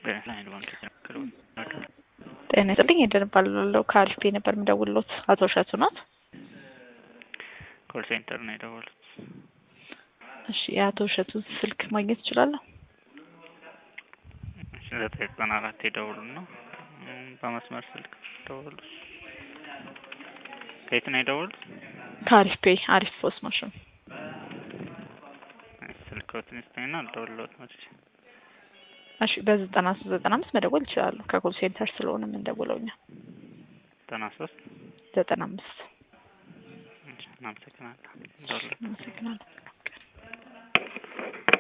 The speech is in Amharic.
ናይል ባንክ የተናገሩ ጤና ይስጥልኝ የደንባለው ከአሪፍ ነበር የምደውልሎት አቶ እሸቱ ናት። ኮል ሴንተር ነው የደወሉት። እሺ የአቶ እሸቱ ስልክ ማግኘት እችላለሁ? ዘጠኝ ዘጠና አራት የደውሉ ነው በመስመር ስልክ ደውሉ። ከየት ነው የደወሉት? ከአሪፍ ፔ አሪፍ ፖስ ማሽን ስልክዎትን ይስጠኝና ልደውልልዎት መቼ እሺ በዘጠና ሶስት ዘጠና አምስት መደወል ይችላሉ። ከኮል ሴንተር ስለሆነ የምንደውለው እኛ ዘጠና ሶስት ዘጠና አምስት እናመሰግናለን። ደውልልዎት አመሰግናለሁ።